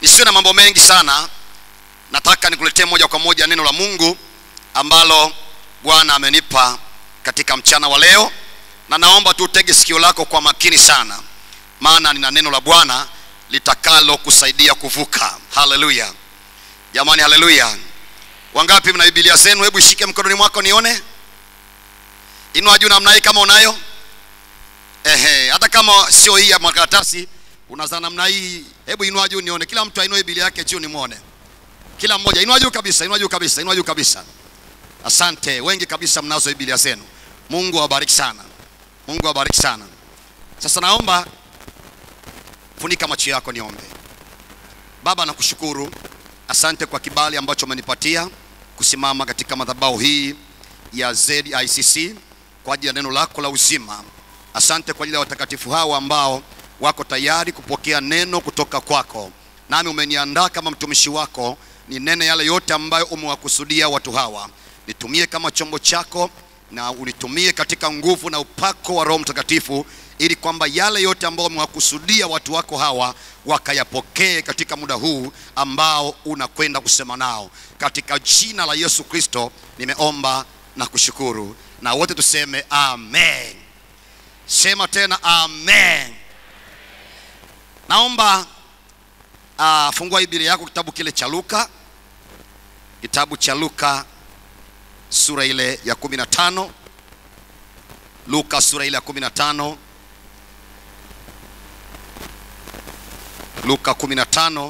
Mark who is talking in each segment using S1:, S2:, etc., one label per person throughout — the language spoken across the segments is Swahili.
S1: nisiwe na mambo mengi sana nataka nikuletee moja kwa moja neno la mungu ambalo bwana amenipa katika mchana wa leo na naomba tu utege sikio lako kwa makini sana maana nina neno la bwana litakalo kusaidia kuvuka haleluya jamani haleluya wangapi mna bibilia zenu hebu ishike mkononi mwako nione inua juu namna hii kama unayo ehe hata kama sio hii ya makaratasi unaza namna hii hebu inua juu nione kila mtu ainue bibilia yake juu nimwone kila mmoja inua juu kabisa inua juu kabisa inua juu kabisa asante wengi kabisa mnazo bibilia zenu mungu awabariki sana mungu awabariki sana sasa naomba funika macho yako niombe baba nakushukuru asante kwa kibali ambacho umenipatia kusimama katika madhabahu hii ya zicc kwa ajili ya neno lako la uzima asante kwa ajili ya watakatifu hawa ambao wako tayari kupokea neno kutoka kwako nami umeniandaa kama mtumishi wako ni nene yale yote ambayo umewakusudia watu hawa nitumie kama chombo chako na unitumie katika nguvu na upako wa roho mtakatifu ili kwamba yale yote ambayo umewakusudia watu wako hawa wakayapokee katika muda huu ambao unakwenda kusema nao katika jina la yesu kristo nimeomba na kushukuru na wote tuseme amen sema tena amen naomba uh, fungua biblia yako kitabu kile cha luka kitabu cha luka sura ile ya 15 luka sura ile ya 15 luka 15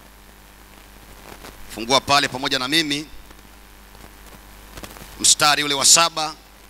S1: fungua pale pamoja na mimi mstari ule wa saba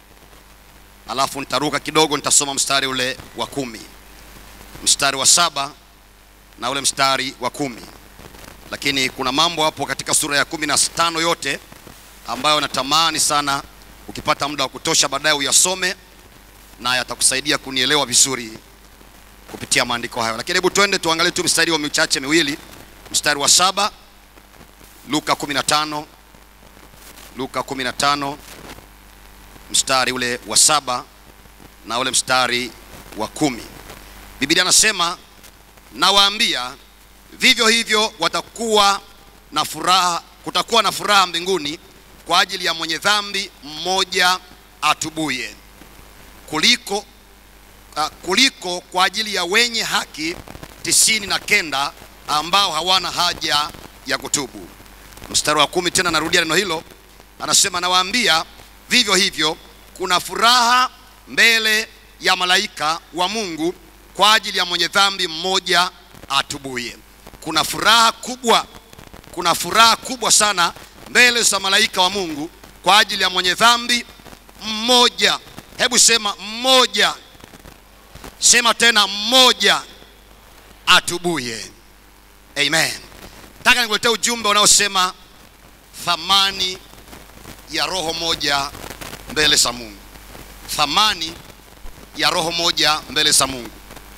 S1: alafu nitaruka kidogo nitasoma mstari ule wa kumi mstari wa saba na ule mstari wa kumi lakini kuna mambo hapo katika sura ya kumi na tano yote ambayo natamani sana ukipata muda wa kutosha baadaye uyasome na yatakusaidia kunielewa vizuri kupitia maandiko hayo lakini hebu twende tuangalie tu mstari wa michache miwili mstari wa saba luka 15 luka 15 mstari ule wa saba na ule mstari wa kumi biblia anasema nawaambia vivyo hivyo watakuwa na furaha kutakuwa na furaha mbinguni kwa ajili ya mwenye dhambi mmoja atubuye kuliko uh, kuliko kwa ajili ya wenye haki tisini na kenda ambao hawana haja ya kutubu mstari wa kumi tena narudia neno hilo anasema nawaambia vivyo hivyo kuna furaha mbele ya malaika wa mungu kwa ajili ya mwenye dhambi mmoja atubuye kuna furaha kubwa kuna furaha kubwa sana mbele za malaika wa mungu kwa ajili ya mwenye dhambi mmoja hebu sema mmoja sema tena mmoja atubuye amen nataka nikuletea ujumbe unaosema thamani ya roho moja mbele za mungu thamani ya roho moja mbele za mungu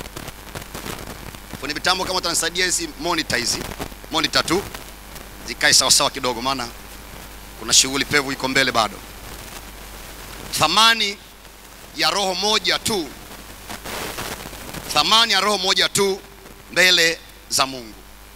S1: kwenye mitambo kama utanisaidia hizi monitor hizi monitor tu zikae sawasawa kidogo maana kuna shughuli pevu iko mbele bado thamani ya roho moja tu thamani ya roho moja tu mbele za mungu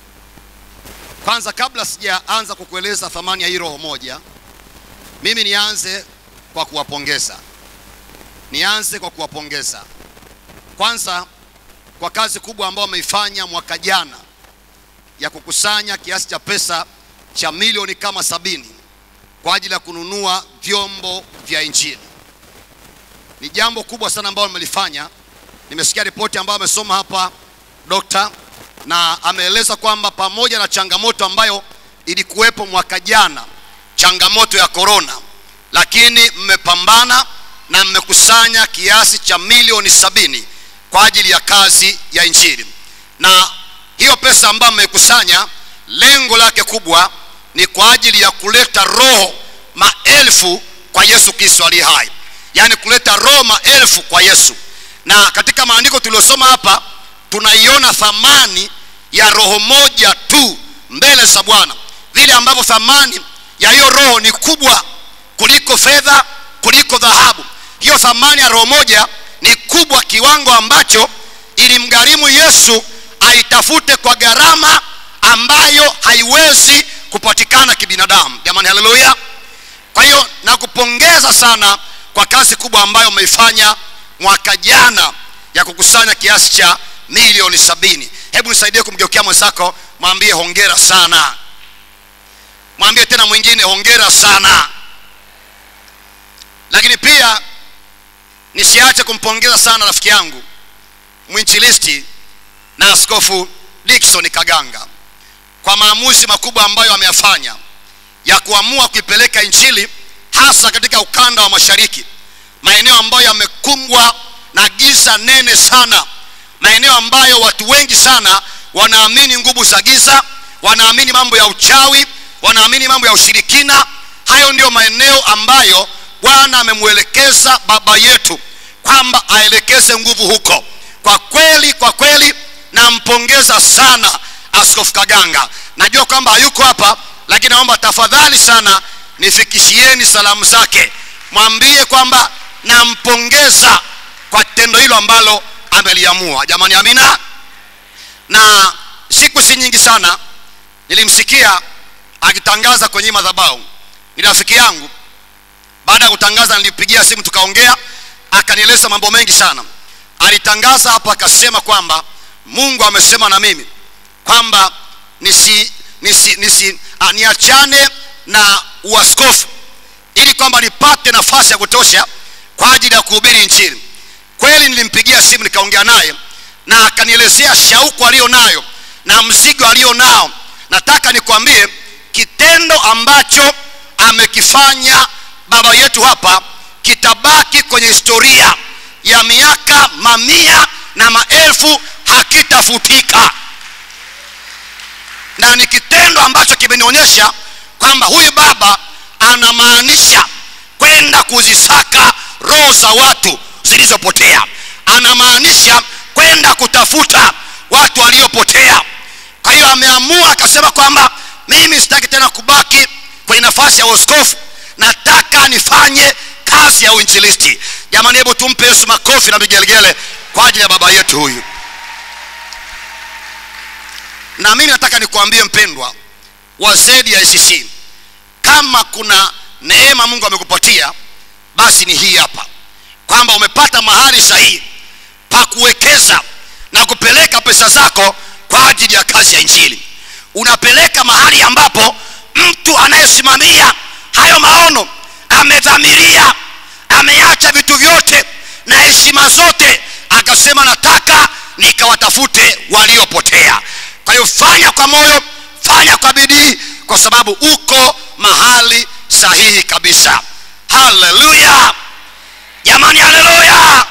S1: kwanza kabla sijaanza kukueleza thamani ya hii roho moja mimi nianze kwa kuwapongeza nianze kwa kuwapongeza kwanza kwa kazi kubwa ambayo wameifanya mwaka jana ya kukusanya kiasi cha pesa cha milioni kama sabini kwa ajili ya kununua vyombo vya injili ni jambo kubwa sana ambalo nimelifanya nimesikia ripoti ambayo amesoma hapa dokta na ameeleza kwamba pamoja na changamoto ambayo ilikuwepo mwaka jana changamoto ya korona lakini mmepambana na mmekusanya kiasi cha milioni sabini kwa ajili ya kazi ya injili na hiyo pesa ambayo mmeikusanya lengo lake kubwa ni kwa ajili ya kuleta roho maelfu kwa yesu kristo aliye hai yaani kuleta roho maelfu kwa yesu na katika maandiko tuliyosoma hapa tunaiona thamani ya roho moja tu mbele za bwana vile ambavyo thamani ya hiyo roho ni kubwa kuliko fedha kuliko dhahabu hiyo thamani ya roho moja ni kubwa kiwango ambacho ilimgharimu yesu aitafute kwa gharama ambayo haiwezi kupatikana kibinadamu jamani haleluya kwa hiyo nakupongeza sana kwa kazi kubwa ambayo umeifanya mwaka jana ya kukusanya kiasi cha milioni sabini hebu nisaidie kumgeukea mwenzako mwambie hongera sana mwambie tena mwingine hongera sana lakini pia nisiache kumpongeza sana rafiki yangu mwinchilisti na askofu dikson kaganga kwa maamuzi makubwa ambayo ameyafanya ya kuamua kuipeleka injili hasa katika ukanda wa mashariki maeneo ambayo yamekumbwa na giza nene sana maeneo ambayo watu wengi sana wanaamini nguvu za giza wanaamini mambo ya uchawi wanaamini mambo ya ushirikina hayo ndiyo maeneo ambayo bwana amemwelekeza baba yetu kwamba aelekeze nguvu huko kwa kweli kwa kweli nampongeza sana askofu kaganga najua kwamba hayuko hapa lakini naomba tafadhali sana nifikishieni salamu zake mwambie kwamba nampongeza kwa tendo hilo ambalo ameliamua jamani amina na siku si nyingi sana nilimsikia akitangaza kwenye madhabahu ni rafiki yangu baada ya kutangaza nilipigia simu tukaongea akanieleza mambo mengi sana alitangaza hapo akasema kwamba mungu amesema na mimi kwamba nisi, nisi, nisi, a, niachane na uaskofu ili kwamba nipate nafasi ya kutosha kwa ajili ya kuhubiri nchini kweli nilimpigia simu nikaongea naye na akanielezea shauku aliyo nayo na mzigo aliyo nao nataka nikwambie kitendo ambacho amekifanya baba yetu hapa kitabaki kwenye historia ya miaka mamia na maelfu hakitafutika na ni kitendo ambacho kimenionyesha kwamba huyu baba anamaanisha kwenda kuzisaka roho za watu zilizopotea anamaanisha kwenda kutafuta watu waliopotea kwa hiyo ameamua akasema kwamba mimi sitaki tena kubaki kwenye nafasi ya uaskofu nataka nifanye kazi ya uinjilisti jamani hebu tumpe yesu makofi na vigelegele kwa ajili ya baba yetu huyu na mimi nataka nikuambie mpendwa wa zedi ya icc kama kuna neema mungu amekupatia basi ni hii hapa kwamba umepata mahali sahihi pa kuwekeza na kupeleka pesa zako kwa ajili ya kazi ya injili unapeleka mahali ambapo mtu anayesimamia hayo maono amedhamiria ameacha vitu vyote na heshima zote akasema nataka nikawatafute waliopotea kwa hiyo fanya kwa moyo fanya kwa bidii kwa sababu uko mahali sahihi kabisa haleluya jamani haleluya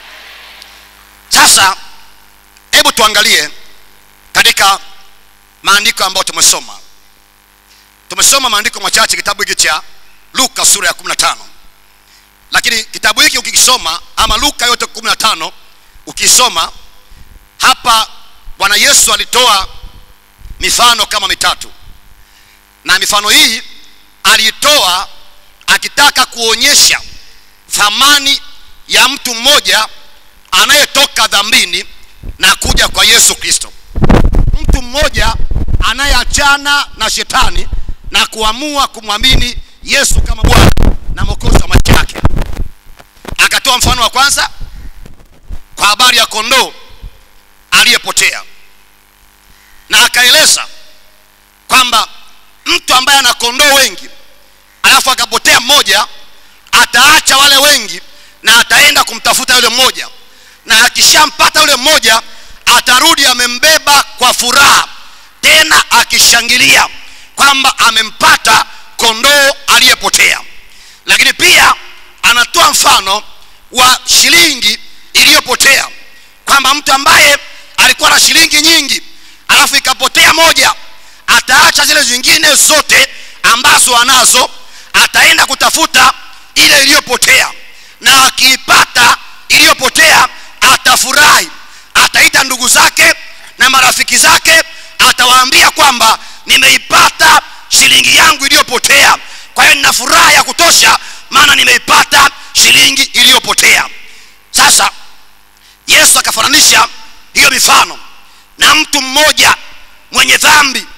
S1: sasa hebu tuangalie katika maandiko ambayo tumesoma tumesoma maandiko machache kitabu hiki cha luka sura ya 15 lakini kitabu hiki ukikisoma ama luka yote 15 ukisoma hapa bwana yesu alitoa mifano kama mitatu na mifano hii aliitoa akitaka kuonyesha thamani ya mtu mmoja anayetoka dhambini na kuja kwa yesu kristo mtu mmoja anayeachana na shetani na kuamua kumwamini yesu kama bwana na mwokozi wa maisha yake akatoa mfano wa kwanza kwa habari ya kondoo aliyepotea na akaeleza kwamba mtu ambaye ana kondoo wengi alafu akapotea mmoja ataacha wale wengi na ataenda kumtafuta yule mmoja na akishampata yule mmoja atarudi amembeba kwa furaha tena akishangilia kwamba amempata kondoo aliyepotea lakini pia anatoa mfano wa shilingi iliyopotea kwamba mtu ambaye alikuwa na shilingi nyingi alafu ikapotea moja ataacha zile zingine zote ambazo anazo ataenda kutafuta ile iliyopotea na akiipata iliyopotea atafurahi ataita ndugu zake na marafiki zake atawaambia kwamba nimeipata shilingi yangu iliyopotea kwa hiyo nina furaha ya kutosha maana nimeipata shilingi iliyopotea sasa yesu akafananisha hiyo mifano na mtu mmoja mwenye dhambi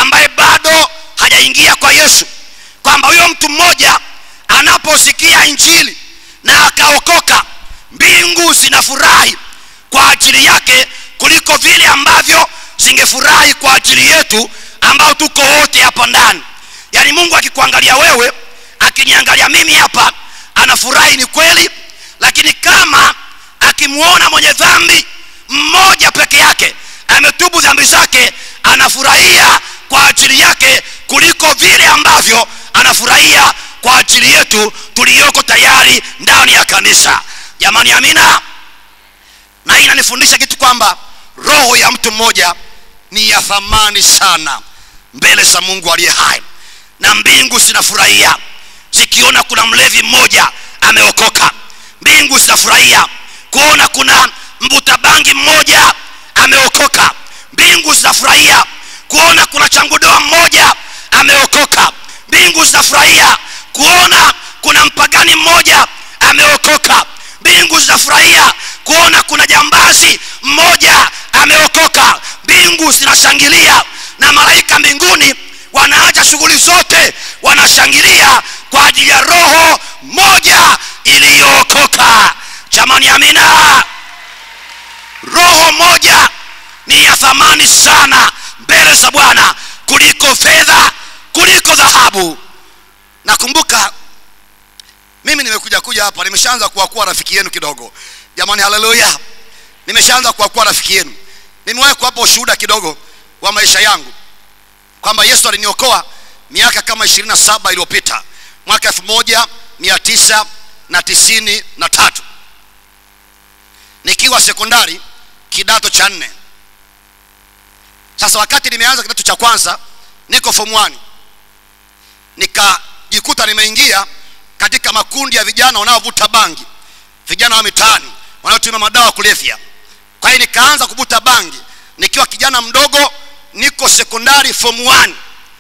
S1: ambaye bado hajaingia kwa yesu kwamba huyo mtu mmoja anaposikia injili na akaokoka mbingu zinafurahi kwa ajili yake kuliko vile ambavyo zingefurahi kwa ajili yetu ambao tuko wote hapa ndani yaani mungu akikuangalia wewe akiniangalia mimi hapa anafurahi ni kweli lakini kama akimwona mwenye dhambi mmoja peke yake ametubu dhambi zake anafurahia kwa ajili yake kuliko vile ambavyo anafurahia kwa ajili yetu tuliyoko tayari ndani ya kanisa jamani amina na hii inanifundisha kitu kwamba roho ya mtu mmoja ni ya thamani sana mbele za mungu aliye hai na mbingu zinafurahia zikiona kuna mlevi mmoja ameokoka mbingu zinafurahia kuona kuna mvuta bangi mmoja ameokoka mbingu zinafurahia kuona kuna changudoa mmoja ameokoka mbingu zinafurahia kuona kuna mpagani mmoja ameokoka mbingu zinafurahia kuona kuna jambazi mmoja ameokoka mbingu zinashangilia na malaika mbinguni wanaacha shughuli zote wanashangilia kwa ajili ya roho moja iliyookoka jamani amina roho moja ni ya thamani sana mbele za bwana kuliko fedha kuliko dhahabu nakumbuka mimi nimekuja kuja hapa nimeshaanza kuwakuwa rafiki yenu kidogo jamani haleluya nimeshaanza kuwakuwa rafiki yenu nimewahi kuwapa ushuhuda kidogo wa maisha yangu kwamba yesu aliniokoa miaka kama ishirini na saba iliyopita mwaka elfu moja mia tisa na tisini na tatu nikiwa sekondari kidato cha nne sasa wakati nimeanza kidato cha kwanza niko form 1 nikajikuta nimeingia katika makundi ya vijana wanaovuta bangi vijana wa mitaani wanaotumia madawa kulevya kwa hiyo nikaanza kuvuta bangi nikiwa kijana mdogo niko sekondari form 1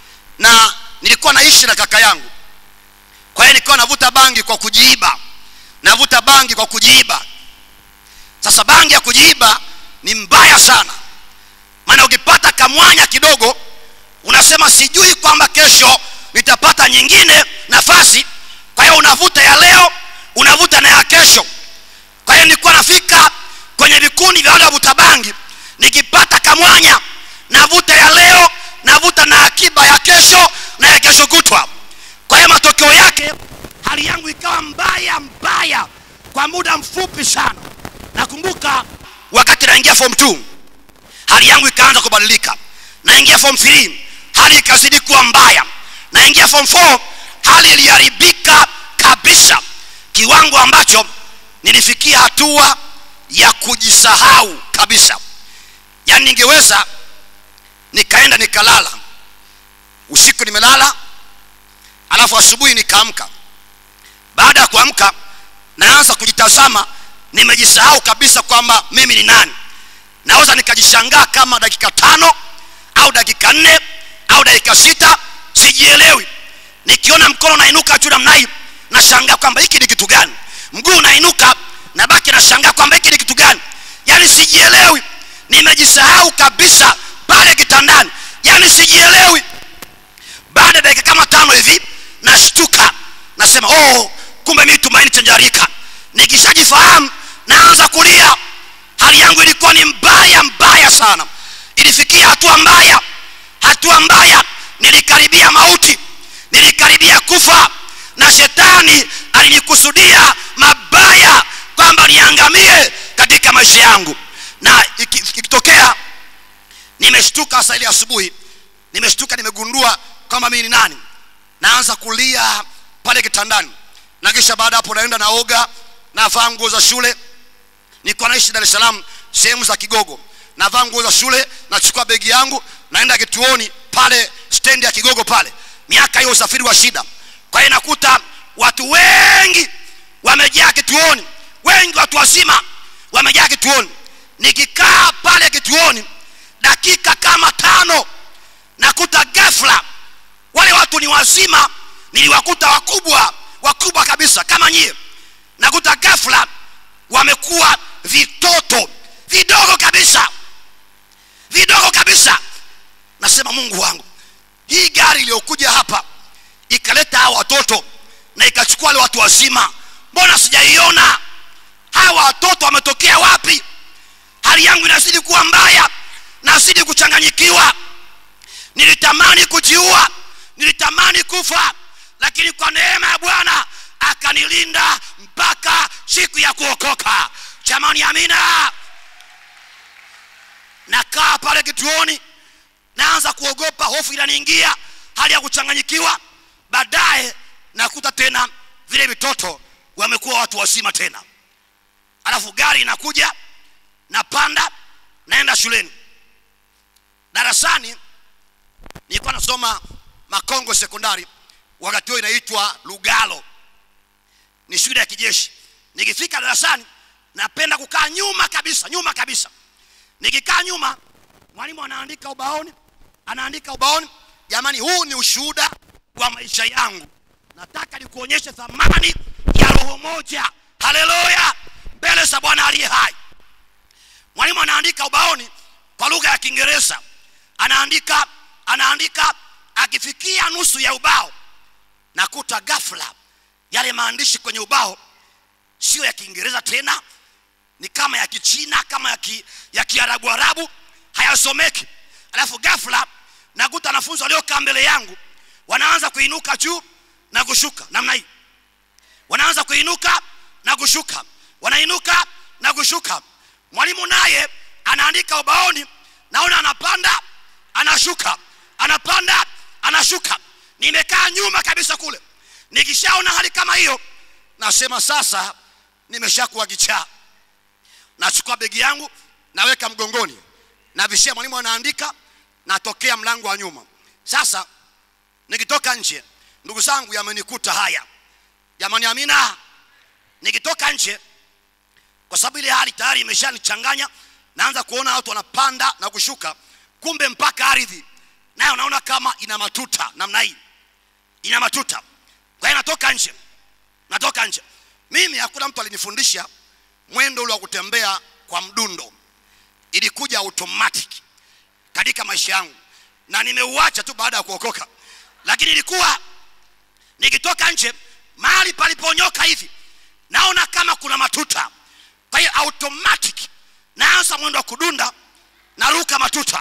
S1: na nilikuwa naishi na kaka yangu kwa hiyo nilikuwa navuta bangi kwa kujiiba navuta bangi kwa kujiiba sasa bangi ya kujiiba ni mbaya sana maana ukipata kamwanya kidogo unasema sijui kwamba kesho nitapata nyingine nafasi kwa hiyo unavuta ya leo unavuta na ya kesho kwa hiyo nilikuwa nafika kwenye vikundi vya wale wavuta bangi nikipata kamwanya navuta ya leo navuta na akiba ya kesho na ya kesho kutwa kwa hiyo matokeo yake hali yangu ikawa mbaya mbaya kwa muda mfupi sana nakumbuka wakati naingia form 2 hali yangu ikaanza kubadilika naingia form 3 hali ikazidi kuwa mbaya naingia form 4 hali iliharibika kabisa kiwango ambacho nilifikia hatua ya kujisahau kabisa yaani ningeweza nikaenda nikalala usiku nimelala alafu asubuhi nikaamka baada ya kuamka naanza kujitazama nimejisahau kabisa kwamba mimi ni nani naweza nikajishangaa kama dakika tano au dakika nne au dakika sita sijielewi nikiona mkono unainuka juu namna hii nashangaa kwamba hiki ni kitu gani mguu unainuka nabaki nashangaa kwamba hiki ni kitu gani yaani sijielewi nimejisahau kabisa pale kitandani yaani sijielewi baada ya dakika kama tano hivi nashtuka nasema oh kumbe mimi tumaini chanjarika nikishajifahamu naanza kulia hali yangu ilikuwa ni mbaya mbaya sana ilifikia hatua mbaya hatua mbaya nilikaribia mauti nilikaribia kufa na shetani alinikusudia mabaya kwamba niangamie katika maisha yangu na ikitokea nimeshtuka saa ile asubuhi nimeshtuka nimegundua kwamba mimi ni nani naanza kulia pale kitandani na kisha baada hapo naenda naoga navaa nguo za shule nilikuwa naishi dar es salaam sehemu za kigogo navaa nguo za shule nachukua begi yangu naenda kituoni pale stendi ya kigogo pale miaka hiyo usafiri wa shida kwa hiyo nakuta watu wengi wamejaa kituoni wengi watu wazima wamejaa kituoni nikikaa pale kituoni dakika kama tano nakuta ghafla wale watu ni wazima niliwakuta wakubwa wakubwa kabisa kama nyie nakuta ghafla wamekuwa vitoto vidogo kabisa vidogo kabisa nasema mungu wangu hii gari iliyokuja hapa ikaleta hawa watoto na ikachukua wale watu wazima mbona sijaiona hawa watoto wametokea wapi hali yangu inazidi kuwa mbaya nazidi kuchanganyikiwa nilitamani kujiua nilitamani kufa lakini kwa neema ya bwana akanilinda mpaka siku ya kuokoka jamani amina nakaa pale kituoni naanza kuogopa hofu inaniingia hali ya kuchanganyikiwa baadaye nakuta tena vile vitoto wamekuwa watu wazima tena alafu gari inakuja napanda naenda shuleni darasani nilikuwa nasoma makongo sekondari wakati huo inaitwa lugalo ni shule ya kijeshi nikifika darasani napenda kukaa nyuma kabisa nyuma kabisa nikikaa nyuma mwalimu anaandika ubaoni anaandika ubaoni jamani huu ni ushuhuda wa maisha yangu nataka nikuonyeshe thamani ya roho moja haleluya mbele za bwana aliye hai mwalimu anaandika ubaoni kwa lugha ya kiingereza anaandika anaandika akifikia nusu ya ubao nakuta ghafla yale maandishi kwenye ubao sio ya kiingereza tena ni kama ya kichina kama ya, ki, ya kiarabu arabu hayasomeki alafu ghafla nakuta wanafunzi waliokaa mbele yangu wanaanza kuinuka juu na kushuka namna hii wanaanza kuinuka na kushuka wanainuka na kushuka mwalimu naye anaandika ubaoni naona anapanda anashuka anapanda anashuka nimekaa nyuma kabisa kule nikishaona hali kama hiyo nasema sasa nimeshakuwa kichaa nachukua begi yangu naweka mgongoni navishia mwalimu anaandika natokea mlango wa nyuma sasa nikitoka nje ndugu zangu yamenikuta haya jamani amina nikitoka nje kwa sababu ile hali tayari imeshanichanganya naanza kuona watu wanapanda na kushuka kumbe mpaka ardhi nayo naona kama ina matuta namna hii ina matuta kwa hiyo natoka nje natoka nje mimi hakuna mtu alinifundisha mwendo ule wa kutembea kwa mdundo ilikuja automatic katika maisha yangu na nimeuacha tu baada ya kuokoka lakini ilikuwa nikitoka nje mahali paliponyoka hivi naona kama kuna matuta kwa hiyo automatic naanza mwendo wa kudunda naruka matuta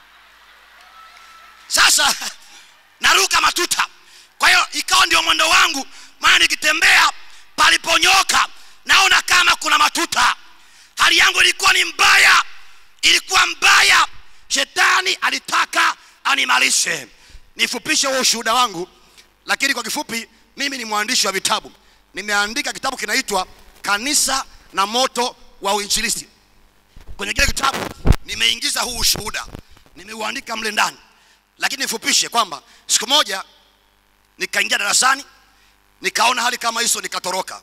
S1: sasa naruka matuta kwa hiyo ikawa ndio mwendo wangu maana nikitembea paliponyoka naona kama kuna matuta hali yangu ilikuwa ni mbaya ilikuwa mbaya shetani alitaka animalishe nifupishe huo ushuhuda wangu lakini kwa kifupi mimi ni mwandishi wa vitabu nimeandika kitabu kinaitwa kanisa na moto wa uinjilisti kwenye kile kitabu nimeingiza huu ushuhuda nimeuandika mle ndani lakini nifupishe kwamba siku moja nikaingia darasani nikaona hali kama hizo nikatoroka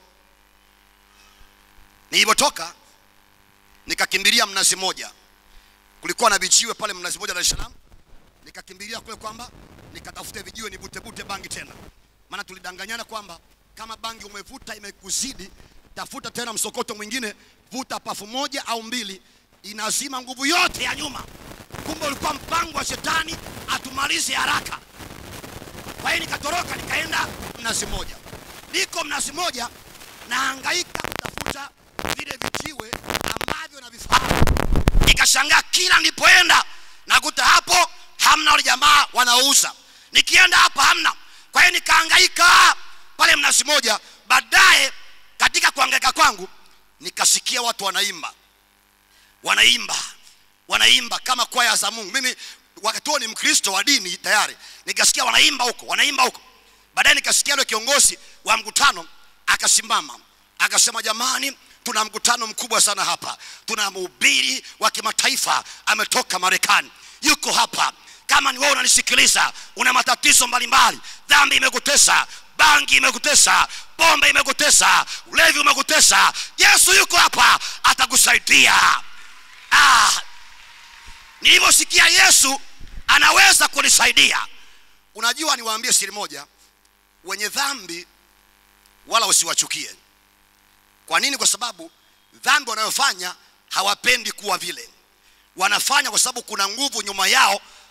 S1: nilivyotoka nikakimbilia mnazi moja kulikuwa na vijiwe pale mnazi moja dar es salaam nikakimbilia kule kwamba nikatafute vijiwe nivutevute bangi tena maana tulidanganyana kwamba kama bangi umevuta imekuzidi tafuta tena msokoto mwingine vuta pafu moja au mbili inazima nguvu yote ya nyuma kumbe ulikuwa mpango wa shetani atumalize haraka kwa hiyo nikatoroka nikaenda mnazi moja niko mnazi moja nahangaika kutafuta vile vijiwe ambavyo navifahamu nikashangaa kila nilipoenda nakuta hapo hamna wale jamaa wanauza nikienda hapa hamna kwa hiyo nikahangaika pale mnazi moja baadaye katika kuhangaika kwangu nikasikia watu wanaimba wanaimba wanaimba kama kwaya za mungu mimi wakati huo ni mkristo wa dini tayari nikasikia wanaimba huko wanaimba huko baadaye nikasikia yule kiongozi wa mkutano akasimama akasema jamani tuna mkutano mkubwa sana hapa tuna mhubiri wa kimataifa ametoka marekani yuko hapa kama ni wewe unanisikiliza una matatizo mbalimbali dhambi imekutesa bangi imekutesa pombe imekutesa ulevi umekutesa yesu yuko hapa atakusaidia ah, nilivyosikia yesu anaweza kunisaidia unajua niwaambie siri moja wenye dhambi wala usiwachukie kwa nini kwa sababu dhambi wanayofanya hawapendi kuwa vile wanafanya kwa sababu kuna nguvu nyuma yao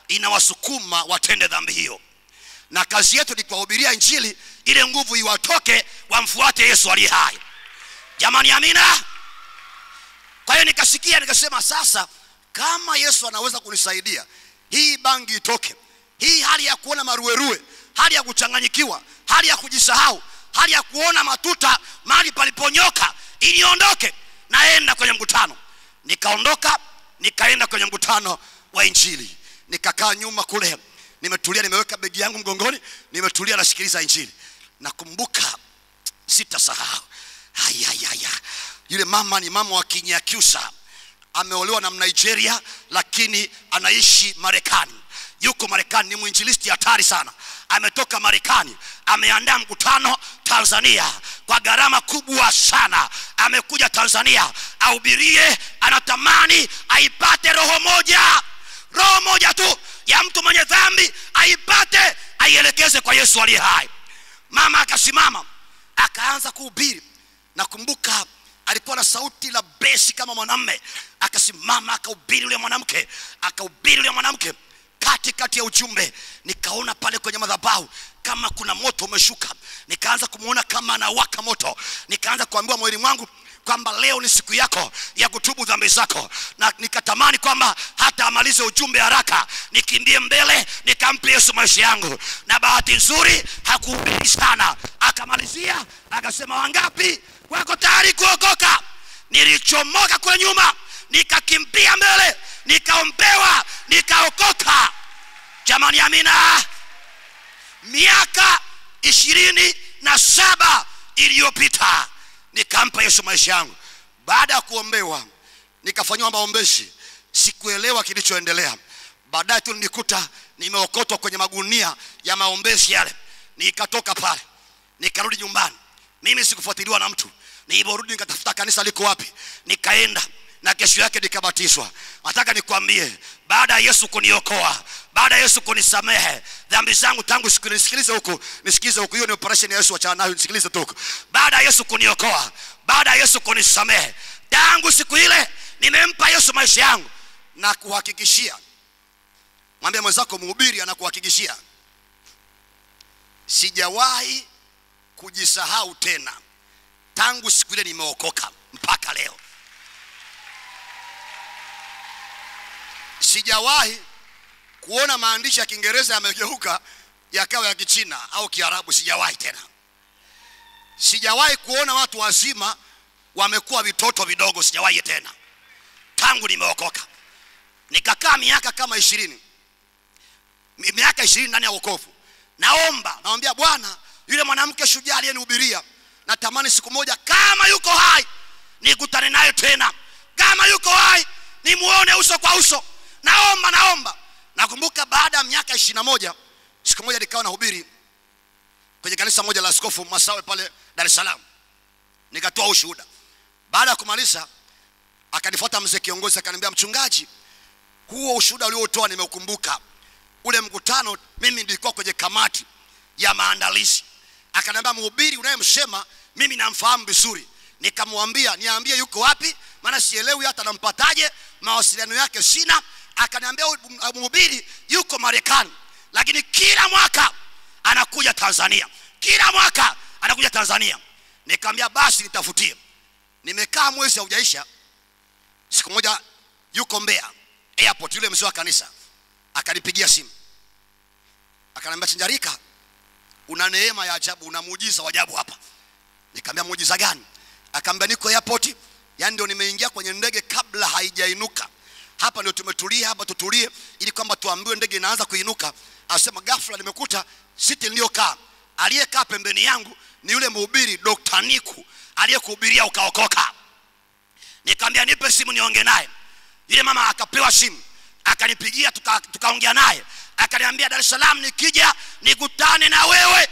S1: inawasukuma watende dhambi hiyo na kazi yetu ni kuwahubiria injili ile nguvu iwatoke wamfuate yesu aliye hai jamani amina kwa hiyo nikasikia nikasema sasa kama yesu anaweza kunisaidia hii bangi itoke hii hali ya kuona maruerue hali ya kuchanganyikiwa hali ya kujisahau hali ya kuona matuta mahali paliponyoka iliondoke naenda kwenye mkutano nikaondoka nikaenda kwenye mkutano wa injili nikakaa nyuma kule nimetulia nimeweka begi yangu mgongoni nimetulia nasikiliza injili nakumbuka sitasahau hayayaya yule mama ni mama wa kinyakyusa ameolewa na mnigeria lakini anaishi marekani yuko marekani ni mwinjilisti hatari sana ametoka marekani ameandaa mkutano tanzania kwa gharama kubwa sana amekuja tanzania ahubirie anatamani aipate roho moja roho moja tu ya mtu mwenye dhambi aipate aielekeze kwa yesu aliye hai mama akasimama akaanza kuhubiri nakumbuka alikuwa na sauti la besi kama mwanamme akasimama akahubiri yule mwanamke akahubiri yule mwanamke katikati ya ujumbe nikaona pale kwenye madhabahu kama kuna moto umeshuka nikaanza kumwona kama anawaka moto nikaanza kuambiwa moyoni mwangu kwamba leo ni siku yako ya kutubu dhambi zako na nikatamani kwamba hata amalize ujumbe haraka nikimbie mbele nikampe yesu maisha yangu na bahati nzuri hakuhubiri sana akamalizia akasema wangapi wako tayari kuokoka nilichomoka kule nyuma nikakimbia mbele nikaombewa nikaokoka jamani amina miaka ishirini na saba iliyopita nikampa yesu maisha yangu baada ya kuombewa nikafanyiwa maombezi sikuelewa kilichoendelea baadaye tu nilikuta nimeokotwa kwenye magunia ya maombezi yale nikatoka pale nikarudi nyumbani mimi sikufuatiliwa na mtu niliporudi nikatafuta kanisa liko wapi nikaenda na kesho yake nikabatizwa nataka nikwambie baada ya yesu kuniokoa baada ya yesu kunisamehe dhambi zangu tangu siku nisikilize huku nisikilize huku hiyo ni operation ya yesu wachana nayo nisikilize tu huku baada ya yesu kuniokoa baada ya yesu kunisamehe tangu siku ile nimempa yesu maisha yangu na kuhakikishia mwambie mwenzako mhubiri anakuhakikishia sijawahi kujisahau tena tangu siku ile nimeokoka mpaka leo sijawahi kuona maandishi ya kiingereza yamegeuka yakawa ya kichina au kiarabu sijawahi tena sijawahi kuona watu wazima wamekuwa vitoto vidogo sijawahi tena tangu nimeokoka nikakaa miaka kama ishirini Mi- miaka ishirini ndani ya wokovu naomba nawambia bwana yule mwanamke shujaa aliyenihubiria natamani siku moja kama yuko hai nikutane naye tena kama yuko hai nimuone uso kwa uso naomba naomba nakumbuka baada ya miaka ishiri na moja siku moja nikawa nahubiri kwenye kanisa moja la askofu masawe pale dar es salaam nikatoa ushuhuda baada ya kumaliza akanifuata mzee kiongozi akaniambia mchungaji huo ushuhuda uliotoa nimeukumbuka ule mkutano mimi nilikuwa kwenye kamati ya maandalizi akaniambia mhubiri unayemsema mimi namfahamu vizuri nikamwambia niambie yuko wapi maana sielewi hata nampataje mawasiliano yake sina akaniambia huyu mhubiri yuko marekani lakini kila mwaka anakuja tanzania kila mwaka anakuja tanzania nikamwambia basi nitafutie nimekaa mwezi haujaisha siku moja yuko mbea airport yule mzee wa kanisa akanipigia simu akaniambia chinjarika una neema ya ajabu una muujiza wa ajabu hapa nikamwambia muujiza gani akaambia niko airport yani ndio nimeingia kwenye ndege kabla haijainuka hapa ndio tumetulia hapa tutulie ili kwamba tuambiwe ndege inaanza kuinuka asema ghafla nimekuta siti niliyokaa aliyekaa pembeni yangu ni yule mhubiri Dr. Niku aliyekuhubiria ukaokoka nikamwambia nipe simu niongee naye yule mama akapewa simu akanipigia tukaongea tuka tukaongea naye akaniambia dar es salaam nikija nikutane na wewe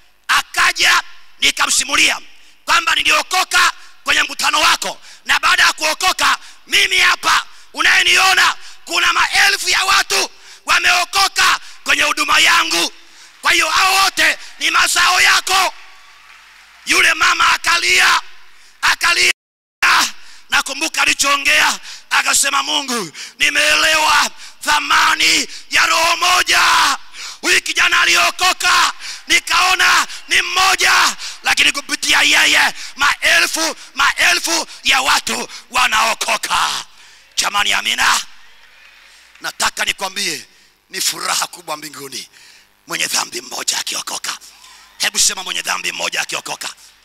S1: akaja nikamsimulia kwamba niliokoka kwenye mkutano wako na baada ya kuokoka mimi hapa unayeniona kuna maelfu ya watu wameokoka kwenye huduma yangu kwa hiyo hao wote ni mazao yako yule mama akalia akalia nakumbuka alichoongea akasema mungu nimeelewa thamani ya roho moja huyu kijana aliokoka nikaona ni mmoja lakini kupitia yeye maelfu maelfu ya watu wanaokoka jamani amina nataka nikwambie ni furaha kubwa mbinguni mwenye dhambi mmoja akiokoka hebu sema mwenye dhambi mmoja akiokoka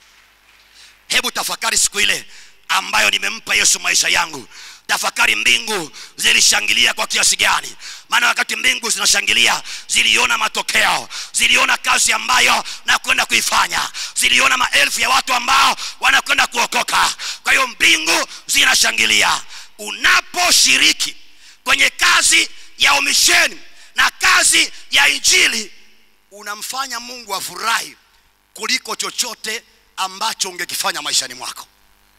S1: hebu tafakari siku ile ambayo nimempa yesu maisha yangu tafakari mbingu zilishangilia kwa kiasi gani maana wakati mbingu zinashangilia ziliona matokeo ziliona kazi ambayo nakwenda kuifanya ziliona maelfu ya watu ambao wanakwenda kuokoka kwa hiyo mbingu zinashangilia unaposhiriki kwenye kazi ya umisheni na kazi ya injili unamfanya mungu afurahi kuliko chochote ambacho ungekifanya maishani mwako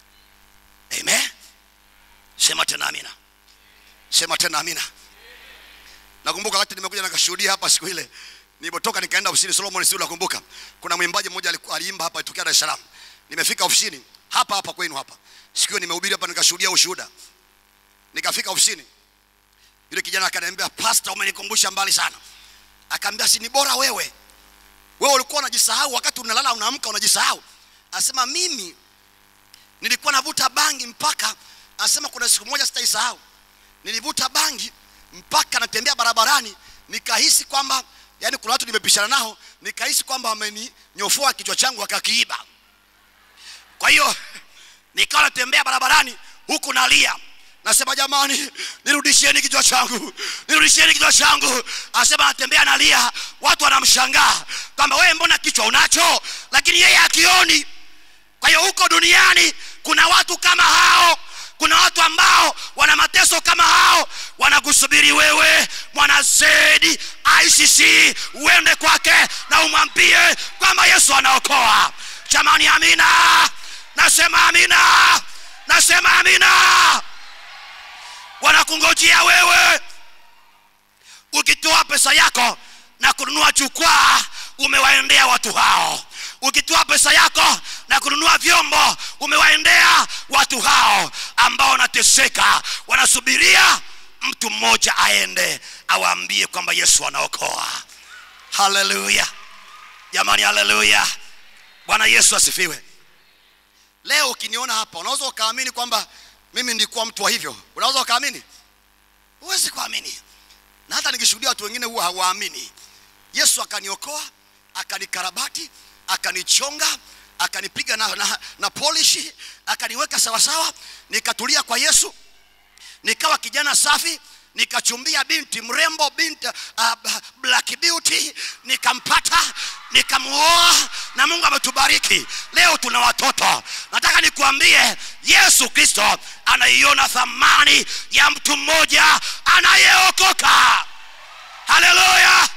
S1: amen sema tena amina sema tena amina nakumbuka wakati nimekuja nikashuhudia hapa siku ile nilipotoka nikaenda ofisini solomon si nakumbuka kuna mwimbaji mmoja aliku- aliimba hapa tokea dar es salaam nimefika ofisini hapa hapa kwenu hapa siku hiyo nimehubiri hapa nikashuhudia ushuhuda nikafika ofisini yule kijana akaniambia pasta umenikumbusha mbali sana akaambia si ni bora wewe wewe ulikuwa unajisahau wakati unalala unaamka unajisahau asema mimi nilikuwa navuta bangi mpaka anasema kuna siku moja sitaisahau nilivuta bangi mpaka natembea barabarani nikahisi kwamba yani kuna watu nimepishana nao nikahisi kwamba wameninyofoa kichwa changu wakakiiba kwa hiyo nikawa natembea barabarani huku nalia nasema jamani nirudishieni kichwa changu nirudishieni kichwa changu anasema anatembea nalia watu wanamshangaa kwamba wewe mbona kichwa unacho lakini yeye akioni kwa hiyo huko duniani kuna watu kama hao kuna watu ambao wana mateso kama hao wanakusubiri wewe mwana zedi icc uende kwake na umwambie kwamba yesu anaokoa jamani amina nasema amina nasema amina wanakungojea wewe ukitoa pesa yako na kununua jukwaa umewaendea watu hao ukitoa pesa yako na kununua vyombo umewaendea watu hao ambao wanateseka wanasubiria mtu mmoja aende awaambie kwamba yesu anaokoa haleluya jamani haleluya bwana yesu asifiwe leo ukiniona hapa unaweza ukaamini kwamba mimi nilikuwa mtu wa hivyo unaweza ukaamini huwezi kuamini na hata nikishuhudia watu wengine huwa hawaamini yesu akaniokoa akanikarabati akanichonga akanipiga na, na, na polishi akaniweka sawasawa nikatulia kwa yesu nikawa kijana safi nikachumbia binti mrembo binti uh, black beauty nikampata nikamuoa na mungu ametubariki leo tuna watoto nataka nikuambie yesu kristo anaiona thamani ya mtu mmoja anayeokoka haleluya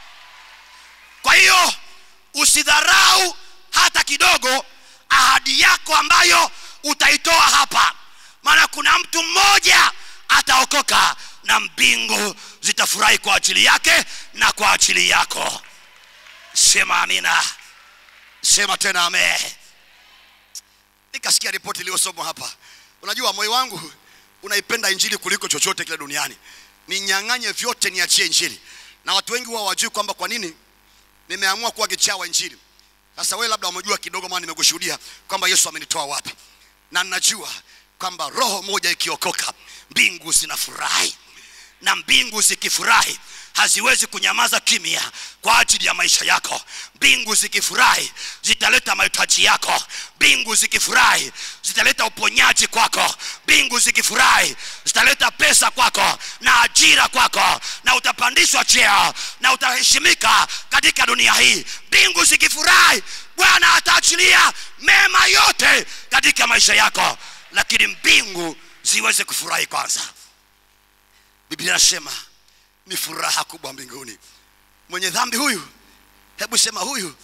S1: kwa hiyo usidharau hata kidogo ahadi yako ambayo utaitoa hapa maana kuna mtu mmoja ataokoka na mbingu zitafurahi kwa ajili yake na kwa ajili yako sema amina sema tena ame nikasikia ripoti iliyosomwa hapa unajua moyo wangu unaipenda injili kuliko chochote kile duniani ninyang'anye vyote niachie injili na watu wengi huwa wajui kwamba kwa nini nimeamua kuwa kichaa wa injili sasa wewe labda umejua kidogo maana nimekushuhudia kwamba yesu amenitoa wapi na ninajua kwamba roho moja ikiokoka mbingu zinafurahi na mbingu zikifurahi haziwezi kunyamaza kimya kwa ajili ya maisha yako mbingu zikifurahi zitaleta mahitaji yako mbingu zikifurahi zitaleta uponyaji kwako mbingu zikifurahi zitaleta pesa kwako na ajira kwako na utapandishwa cheo na utaheshimika katika dunia hii mbingu zikifurahi bwana ataachilia mema yote katika maisha yako lakini mbingu ziweze kufurahi kwanza biblia inasema ni furaha kubwa mbinguni mwenye dhambi huyu hebu sema huyu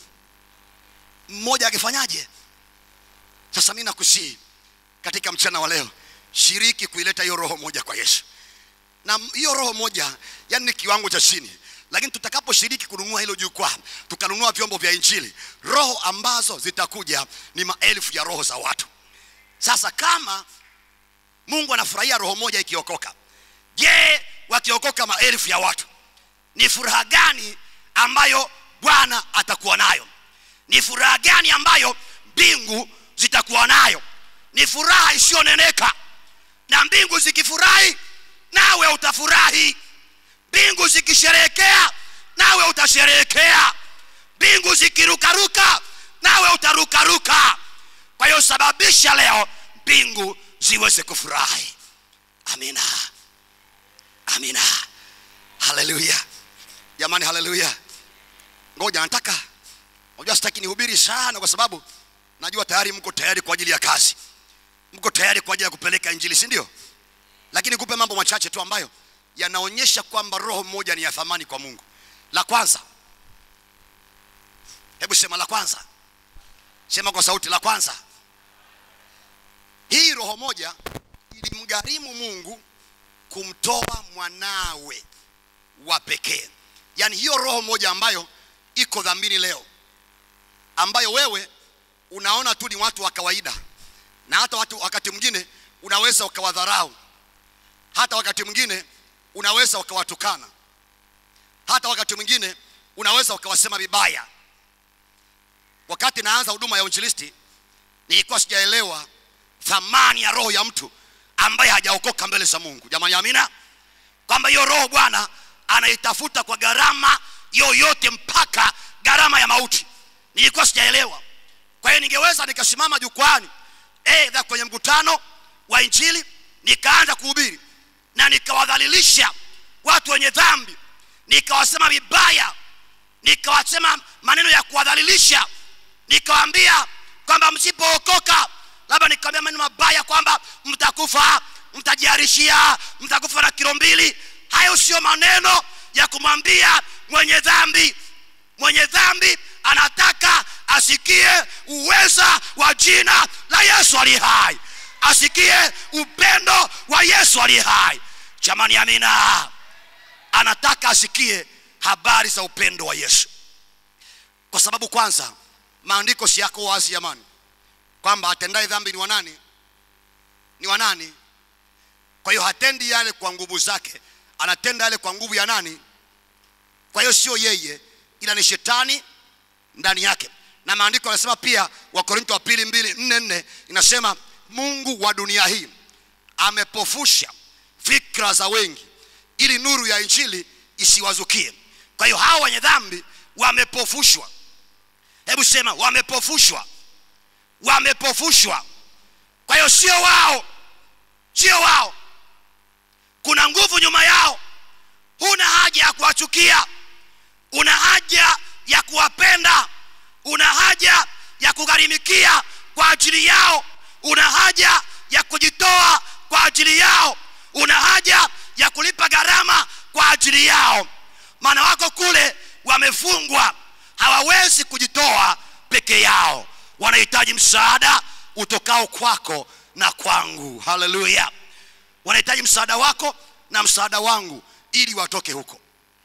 S1: mmoja akifanyaje sasa mi nakusii katika mchana wa leo shiriki kuileta hiyo roho moja kwa yesu na hiyo roho moja yani ni kiwango cha chini lakini tutakaposhiriki kununua hilo jukwaa tukanunua vyombo vya injili roho ambazo zitakuja ni maelfu ya roho za watu sasa kama mungu anafurahia roho moja ikiokoka je wakiokoka maelfu ya watu ni furaha gani ambayo bwana atakuwa nayo ni furaha gani ambayo mbingu zitakuwa nayo ni furaha isiyoneneka na mbingu zikifurahi nawe utafurahi mbingu zikisherehekea nawe utasherehekea mbingu zikirukaruka nawe utarukaruka kwa hiyo sababisha leo mbingu ziweze kufurahi amina amina haleluya jamani haleluya ngoja nataka unajua sitaki nihubiri sana kwa sababu najua tayari mko tayari kwa ajili ya kazi mko tayari kwa ajili ya kupeleka injili si ndio lakini kupe mambo machache tu ambayo yanaonyesha kwamba roho mmoja ni ya thamani kwa mungu la kwanza hebu sema la kwanza sema kwa sauti la kwanza hii roho moja ilimgharimu mungu kumtoa mwanawe wa pekee yaani hiyo roho moja ambayo iko dhambini leo ambayo wewe unaona tu ni watu wa kawaida na hata watu wakati mwingine unaweza ukawadharau hata wakati mwingine unaweza ukawatukana hata wakati mwingine unaweza ukawasema vibaya wakati naanza huduma ya uinjilisti nilikuwa sijaelewa thamani ya roho ya mtu ambaye hajaokoka mbele za mungu jamani amina kwamba hiyo roho bwana anaitafuta kwa gharama yoyote mpaka gharama ya mauti nilikuwa sijaelewa kwa hiyo ningeweza nikasimama jukwani edha kwenye mkutano wa injili nikaanza kuhubiri na nikawadhalilisha watu wenye dhambi nikawasema vibaya nikawasema maneno ya kuwadhalilisha nikawaambia kwamba msipookoka labda nikawambia maneno mabaya kwamba mtakufa mtajiarishia mtakufa na kilo mbili hayo sio maneno ya kumwambia mwenye dhambi mwenye dhambi anataka asikie uweza wa jina la yesu aliye hai asikie upendo wa yesu aliye hai jamani amina anataka asikie habari za upendo wa yesu kwa sababu kwanza maandiko si yako wazi jamani kwamba atendaye dhambi ni wanani ni wanani kwa hiyo hatendi yale kwa nguvu zake anatenda yale kwa nguvu ya nani kwa hiyo sio yeye ila ni shetani ndani yake na maandiko yanasema pia wakorinto wa pili mbili nne nne inasema mungu wa dunia hii amepofusha fikra za wengi ili nuru ya injili isiwazukie kwa hiyo hawa wenye dhambi wamepofushwa hebu sema wamepofushwa wamepofushwa kwa hiyo sio wao sio wao kuna nguvu nyuma yao huna haja ya kuwachukia una haja ya kuwapenda una haja ya kugharimikia kwa ajili yao una haja ya kujitoa kwa ajili yao una haja ya kulipa gharama kwa ajili yao maana wako kule wamefungwa hawawezi kujitoa peke yao wanahitaji msaada utokao kwako na kwangu haleluya wanahitaji msaada wako na msaada wangu ili watoke huko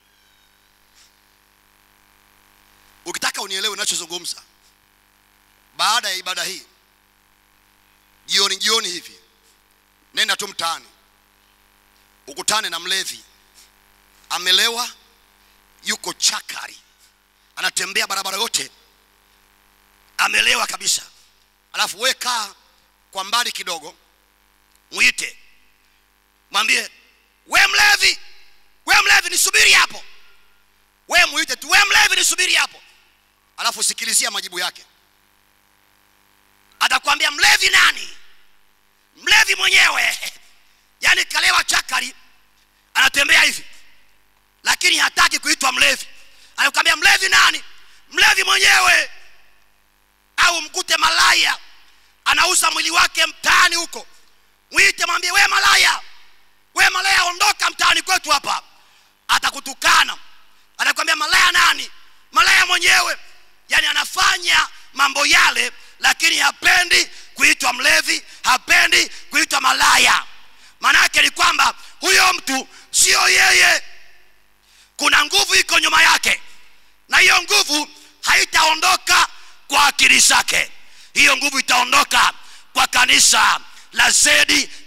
S1: ukitaka unielewe ninachozungumza baada ya ibada hii jioni jioni hivi nenda tu mtaani ukutane na mlevi amelewa yuko chakari anatembea barabara yote amelewa kabisa alafu we kaa kwa mbali kidogo mwite mwambie we mlevi we mlevi nisubiri hapo we mwite tu we mlevi nisubiri hapo alafu sikilizia majibu yake atakwambia mlevi nani mlevi mwenyewe yaani kalewa chakari anatembea hivi lakini hataki kuitwa mlevi anakwambia mlevi nani mlevi mwenyewe au mkute malaya anauza mwili wake mtaani huko mwite mwambie we malaya we malaya ondoka mtaani kwetu hapa atakutukana atakwambia malaya nani malaya mwenyewe yani anafanya mambo yale lakini hapendi kuitwa mlevi hapendi kuitwa malaya maana yake ni kwamba huyo mtu sio yeye kuna nguvu iko nyuma yake na hiyo nguvu haitaondoka kwa akili zake hiyo nguvu itaondoka kwa kanisa la zedi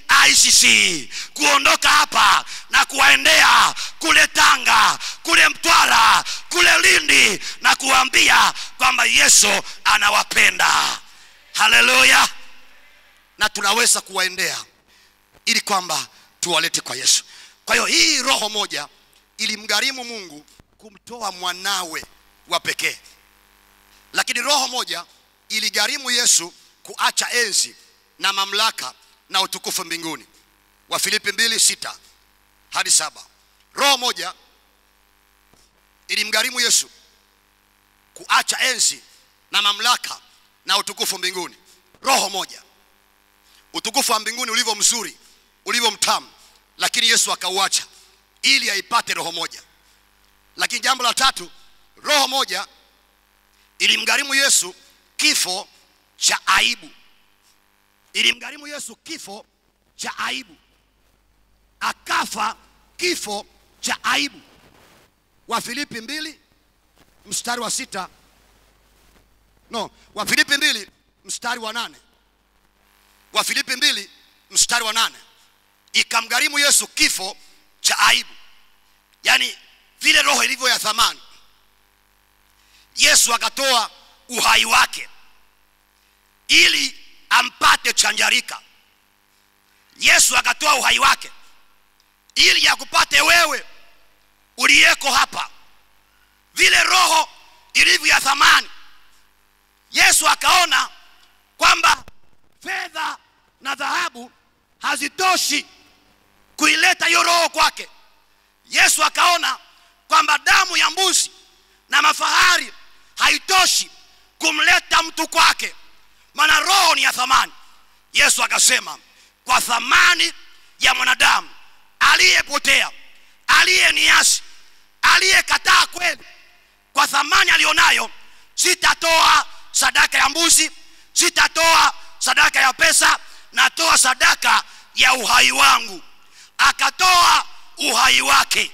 S1: ICC kuondoka hapa na kuwaendea kule Tanga, kule Mtwara, kule Lindi na kuwaambia kwamba Yesu anawapenda. Haleluya! Na tunaweza kuwaendea ili kwamba tuwalete kwa Yesu. Kwa hiyo hii roho moja ilimgharimu Mungu kumtoa mwanawe wa pekee, lakini roho moja iligharimu Yesu kuacha enzi na mamlaka na utukufu mbinguni. Wa Filipi mbili sita hadi saba. Roho moja ilimgharimu Yesu kuacha enzi na mamlaka na utukufu mbinguni. Roho moja, utukufu wa mbinguni ulivyo mzuri, ulivyo mtamu, lakini Yesu akauacha ili aipate roho moja. Lakini jambo la tatu, roho moja ilimgharimu Yesu kifo cha aibu. Ilimgharimu Yesu kifo cha aibu, akafa kifo cha aibu. Wa Filipi mbili mstari wa sita no, wa Filipi mbili mstari wa nane wa Filipi mbili mstari wa nane ikamgharimu Yesu kifo cha aibu, yaani vile roho ilivyo ya thamani. Yesu akatoa uhai wake ili ampate chanjarika. Yesu akatoa uhai wake ili akupate wewe uliyeko hapa, vile roho ilivyo ya thamani. Yesu akaona kwamba fedha na dhahabu hazitoshi kuileta hiyo roho kwake. Yesu akaona kwamba damu ya mbuzi na mafahari haitoshi kumleta mtu kwake, maana roho ni ya thamani. Yesu akasema, kwa thamani ya mwanadamu aliyepotea, aliyeniasi, aliyekataa kweli, kwa thamani aliyonayo, sitatoa sadaka ya mbuzi, sitatoa sadaka ya pesa, natoa sadaka ya uhai wangu. Akatoa uhai wake.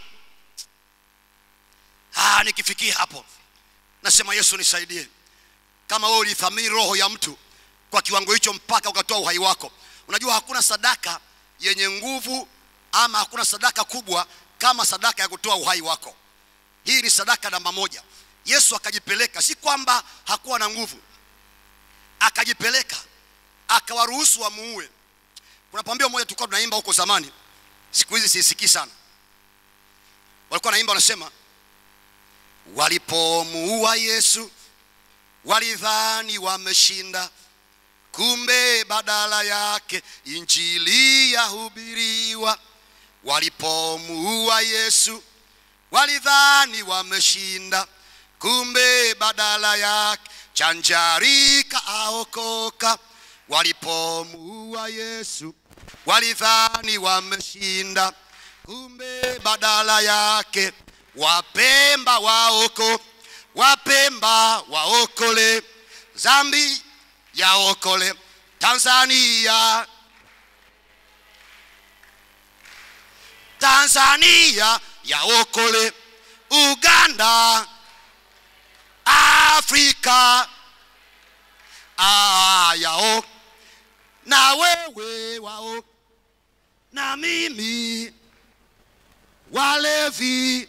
S1: Ah, nikifikia hapo nasema Yesu nisaidie. Kama wewe ulithamini roho ya mtu kwa kiwango hicho mpaka ukatoa uhai wako, unajua hakuna sadaka yenye nguvu ama hakuna sadaka kubwa kama sadaka ya kutoa uhai wako. Hii ni sadaka namba moja. Yesu akajipeleka, si kwamba hakuwa na nguvu, akajipeleka akawaruhusu wamuue. Kuna pambio moja tulikuwa tunaimba huko zamani, siku hizi sisikii sana. Walikuwa naimba wanasema, walipomuua Yesu walidhani wameshinda, kumbe badala yake injili yahubiriwa. Walipomuua Yesu walidhani wameshinda, kumbe badala yake chanjarika aokoka. Walipomuua Yesu walidhani wameshinda, kumbe badala yake wapemba waoko wapemba waokole zambi yaokole Tanzania Tanzania yaokole Uganda Afrika ah, yao na wewe wao na mimi walevi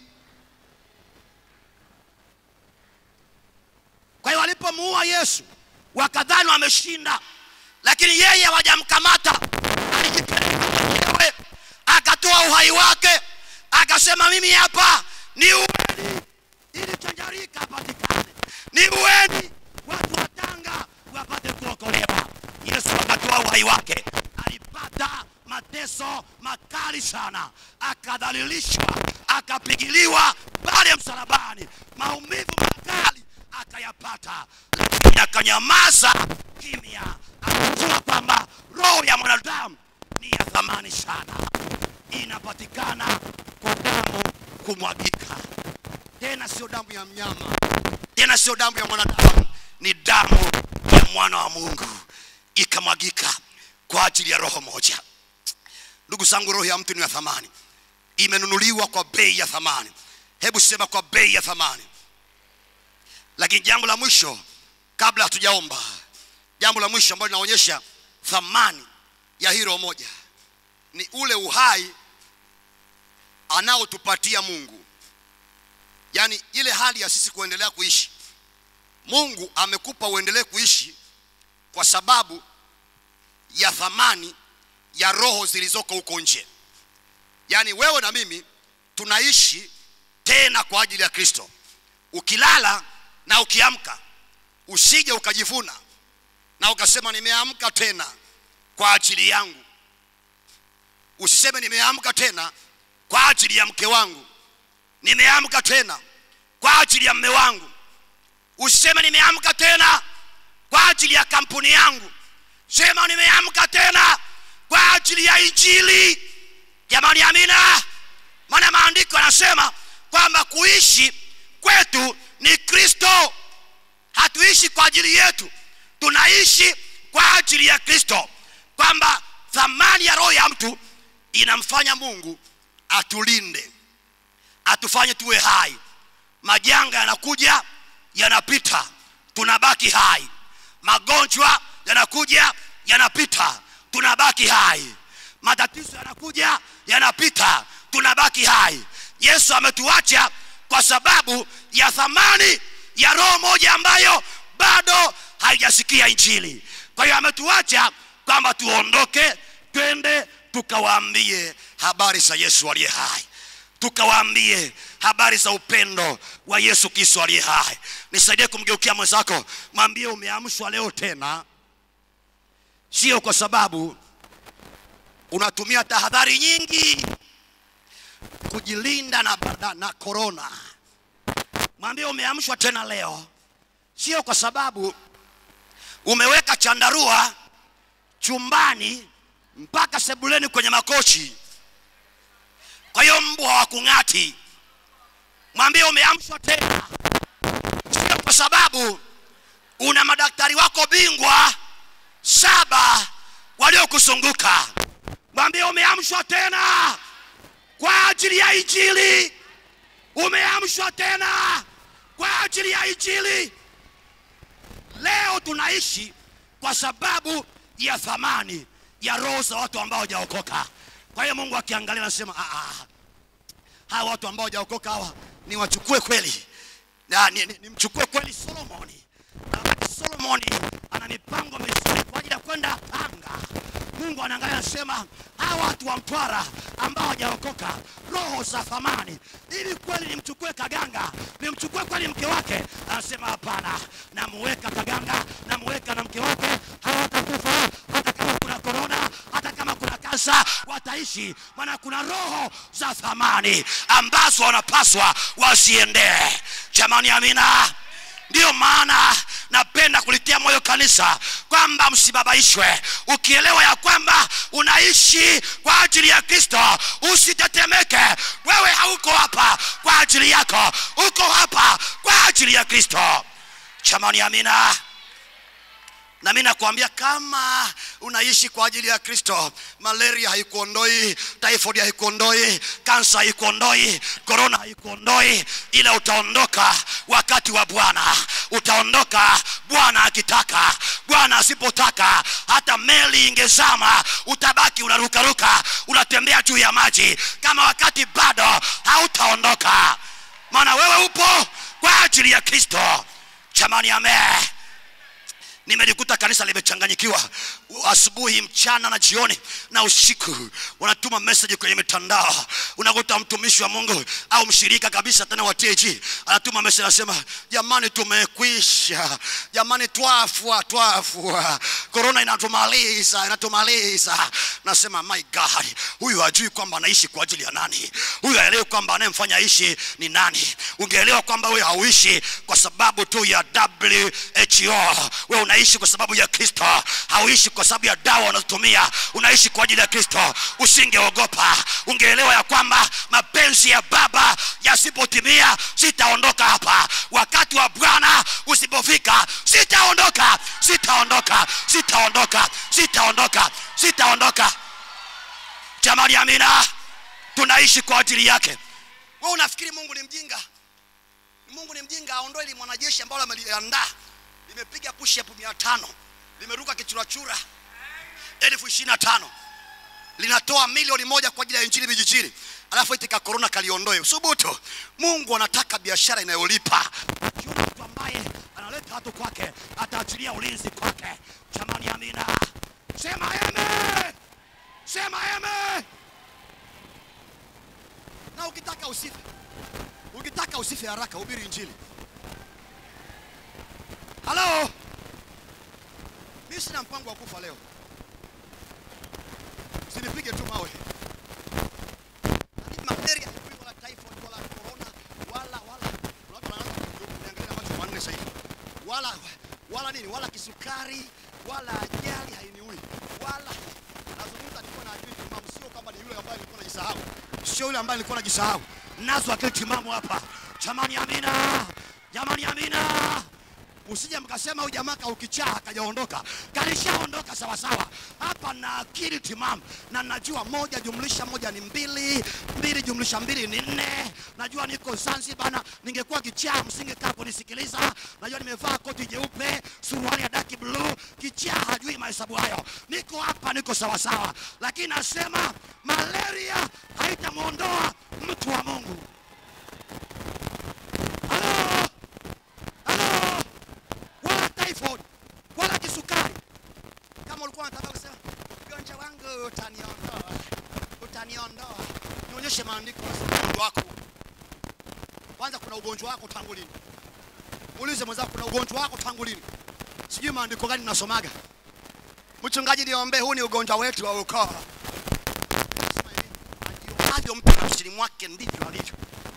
S1: Kwa hiyo walipomuua Yesu wakadhani wameshinda, lakini yeye hawajamkamata. Alijipeleka mwenyewe akatoa uhai wake, akasema mimi hapa ni uweni ili chanjarika apatikane, ni uweni watu wa Tanga wapate kuokolewa. Yesu akatoa uhai wake, alipata mateso makali sana, akadhalilishwa, akapigiliwa pale msalabani, maumivu makali akayapata, lakini akanyamaza kimya, akajua kwamba roho ya mwanadamu ni ya thamani sana, inapatikana kwa damu kumwagika. Tena sio damu ya mnyama, tena sio damu ya mwanadamu, ni damu ya mwana wa Mungu ikamwagika kwa ajili ya roho moja. Ndugu zangu, roho ya mtu ni ya thamani, imenunuliwa kwa bei ya thamani. Hebu sema kwa bei ya thamani. Lakini jambo la mwisho kabla hatujaomba, jambo la mwisho ambalo linaonyesha thamani ya hii roho moja, ni ule uhai anaotupatia mungu yaani ile hali ya sisi kuendelea kuishi mungu amekupa uendelee kuishi kwa sababu ya thamani ya roho zilizoko huko nje yaani wewe na mimi tunaishi tena kwa ajili ya kristo ukilala na ukiamka usije ukajivuna na ukasema nimeamka tena kwa ajili yangu usiseme nimeamka tena kwa ajili ya mke wangu nimeamka tena kwa ajili ya mme wangu usiseme nimeamka tena kwa ajili ya kampuni yangu sema nimeamka tena kwa ajili ya injili jamani amina maana maandiko yanasema kwamba kuishi kwetu ni kristo hatuishi kwa ajili yetu tunaishi kwa ajili ya kristo kwamba thamani ya roho ya mtu inamfanya mungu atulinde atufanye tuwe hai majanga yanakuja yanapita tunabaki hai magonjwa yanakuja yanapita tunabaki hai matatizo yanakuja yanapita tunabaki hai yesu ametuacha kwa sababu ya thamani ya roho moja ambayo bado haijasikia injili kwa hiyo ametuacha kwamba tuondoke twende tukawaambie habari za yesu aliye hai tukawaambie habari za upendo wa yesu kristo aliye hai nisaidie kumgeukia mwenzako mwambie umeamshwa leo tena sio kwa sababu unatumia tahadhari nyingi kujilinda na, na, na korona mwambie umeamshwa tena leo sio kwa sababu umeweka chandarua chumbani mpaka sebuleni kwenye makochi kwa hiyo mbwa wa kung'ati mwambie umeamshwa tena sio kwa sababu una madaktari wako bingwa saba waliokuzunguka mwambie umeamshwa tena kwa ajili ya injili umeamshwa tena kwa ajili ya injili leo tunaishi kwa sababu ya thamani ya roho za watu ambao hawajaokoka kwa hiyo mungu akiangalia anasema "Ah, ah, hawa watu ambao hawajaokoka hawa niwachukue kweli na nimchukue ni, nimchukue kweli solomoni na wakati solomoni ana mipango mizuri kwa ajili ya kwenda anga mungu anaangalia anasema hawa watu wa mtwara ambao hawajaokoka roho za thamani ili kweli nimchukue kaganga nimchukue kweli mke wake anasema hapana namuweka kaganga namuweka na mke wake hawatakufa hata kama kuna korona hata kama kuna kansa wataishi maana kuna roho za thamani ambazo wanapaswa wasiendee jamani amina ndiyo maana napenda kulitia moyo kanisa kwamba msibabaishwe ukielewa ya kwamba unaishi kwa ajili ya kristo usitetemeke wewe hauko hapa kwa ajili yako uko hapa kwa ajili ya kristo chamani amina na mi nakwambia kama unaishi kwa ajili ya kristo malaria haikuondoi typhoid haikuondoi kansa haikuondoi korona haikuondoi ila utaondoka wakati wa bwana utaondoka bwana akitaka bwana asipotaka hata meli ingezama utabaki unarukaruka unatembea juu ya maji kama wakati bado hautaondoka maana wewe upo kwa ajili ya kristo chamani amee nimelikuta kanisa limechanganyikiwa asubuhi mchana na jioni na usiku wanatuma message kwenye mitandao unakuta mtumishi wa mungu au mshirika kabisa tena wa tg anatuma message anasema jamani tumekwisha jamani twafua twafua korona inatumaliza inatumaliza nasema my god huyu hajui kwamba anaishi kwa ajili ya nani huyu aelewi kwamba anayemfanya aishi ni nani ungeelewa kwamba wewe hauishi kwa sababu tu ya who wewe unaishi kwa sababu ya kristo hauishi kwa sababu ya dawa unazotumia unaishi kwa ajili ya kristo usingeogopa ungeelewa ya kwamba mapenzi ya baba yasipotimia sitaondoka hapa wakati wa bwana usipofika sitaondoka sitaondoka sitaondoka sitaondoka sitaondoka jamani amina tunaishi kwa ajili yake we unafikiri mungu ni mjinga mungu ni mjinga aondoe ili mwanajeshi ambalo ameliandaa limepiga push up mia tano limeruka kichurachura elfu ishirini na tano linatoa milioni moja kwa ajili ya injili vijijini alafu eti ka korona kaliondoe subutu mungu anataka biashara inayolipa Akiona mtu ambaye analeta watu kwake ataachilia ulinzi kwake jamani amina sema eme sema eme na ukitaka usife ukitaka usife haraka hubiri injili halo mi sina mpango wa kufa leo usinipige tu mawe Lakini malaria hajui wala typhoid wala corona wala wala watu wanaanza kuniangalia macho manne sasa hivi wala wala nini wala kisukari wala ajali hainiui wala nazungumza nilikuwa na akili timamu sio kama ni yule ambaye nilikuwa najisahau sio yule ambaye nilikuwa najisahau nazo akili timamu hapa jamani amina jamani amina usije mkasema huyu jamaa kaukichaa akajaondoka kalishaondoka sawasawa hapa na akili timamu na najua moja jumlisha moja ni mbili mbili jumlisha mbili ni nne najua niko zanzibar na ningekuwa kichaa msingekaa kunisikiliza najua nimevaa koti jeupe suruali ya daki bluu kichaa hajui mahesabu hayo niko hapa niko sawasawa lakini nasema malaria haitamwondoa mtu wa mungu halo halo wala typhoid wala kisukari. Kama ulikuwa unataka kusema ugonjwa wangu utaniondoa, utaniondoa, nionyeshe maandiko nasema ugonjwa wako. Kwanza kuna ugonjwa wako tangu lini? Muulize mwenzako kuna ugonjwa wako tangu lini? Sijui maandiko gani nasomaga. Mchungaji, niombee, huu ni ugonjwa wetu wa ukoo. Nasema hivi, ajionavyo mtu nafsini mwake ndivyo alivyo.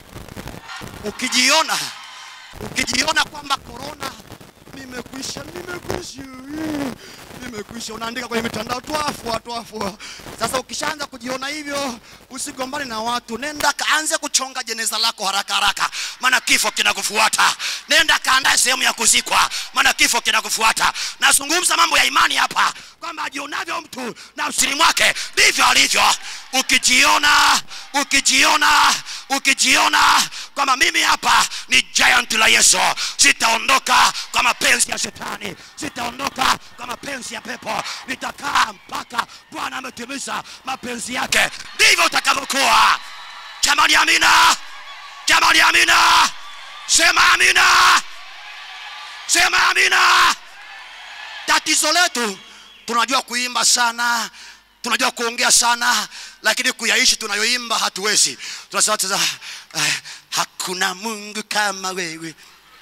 S1: Ukijiona ukijiona kwamba korona nimekwisha nimekwisha mm, nimekwisha unaandika kwenye mitandao twafua twafua sasa ukishaanza kujiona hivyo usigombane na watu nenda kaanze kuchonga jeneza lako haraka haraka maana kifo kinakufuata nenda kaandae sehemu ya kuzikwa maana kifo kinakufuata nazungumza mambo ya imani hapa kwamba ajionavyo mtu nafsini mwake ndivyo alivyo ukijiona ukijiona ukijiona kwamba mimi hapa ni giant la yesu sitaondoka kwa mapenzi ya shetani sitaondoka kwa mapenzi ya pepo nitakaa mpaka bwana ametimiza mapenzi yake ndivyo utakavyokuwa jamani amina jamani amina sema amina sema amina tatizo letu tunajua kuimba sana tunajua kuongea sana lakini kuyaishi tunayoimba hatuwezi tunasema sasa eh, hakuna mungu kama wewe